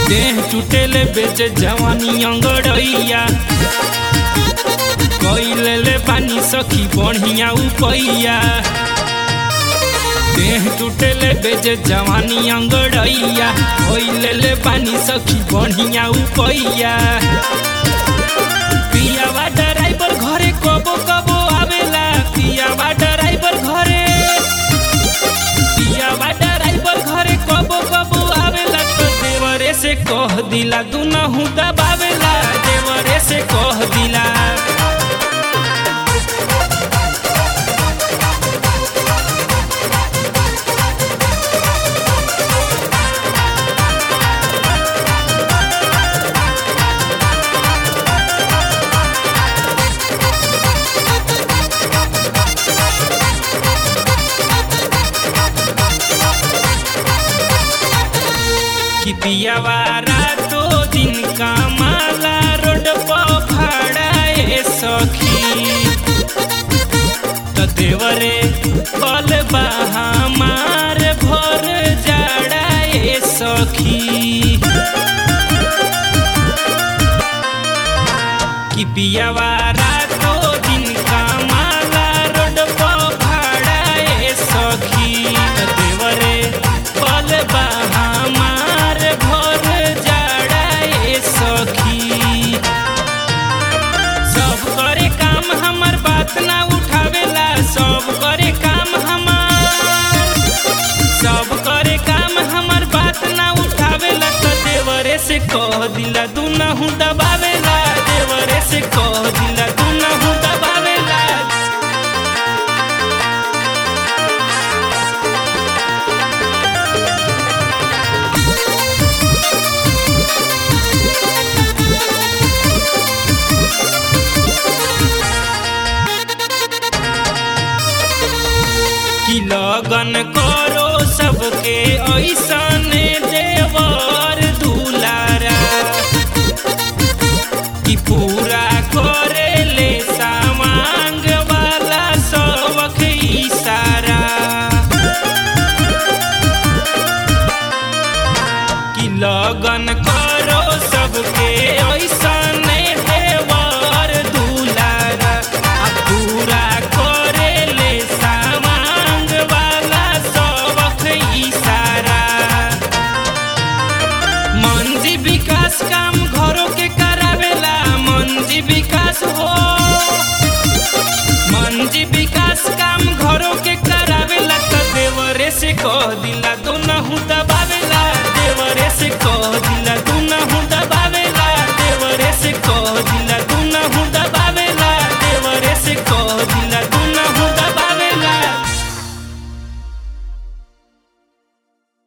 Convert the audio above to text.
देह टूटेले बेचे जवानी अंगड़ैया कैले ले पानी सखी बढ़िया उपैया देह टूटेले बेचे जवानी अंगड़ैया कैले ले पानी सखी बढ़िया उपैया पियावा ड्राइवर घरे कबो कबो आवेला पियावा ड्राइवर घरे पियावा ड्राइवर घरे कबो कबो आवेला तो देवरे से कह दिला दुनहु दबावेला देवरे से कह दिला कि पियावा रातो दिन कमाला रोड पर भाड़ाए सखी त देवरे बल हमार भर जाड़ाए सखी कि पियावा रातो दिन कमाला रोड पर भाड़ाए सखी त देवरे बल हमार भर जाड़ाए सखी सब करे काम हमर बात ना उठावेला सब करे काम हमार सब करे काम हमर बात ना उठावेला त देवरे से कह दिला दुनहु दबावेला देवरे से कह दिला दुनहु दबावेला कि लगन करो सबके ऐसन देवर दुलारा कि पूरा करे ले सामांग वाला सबक इशारा कि लगन करो सबके ऐसन देवर दुलारा आ पूरा करे ले सामांग वाला सबक इशारा मंजी विकास काम घरों के करावेला मंजी विकास हो मंजी विकास काम घरों के करावेला त देवरे से कह दिला दोनहु दबा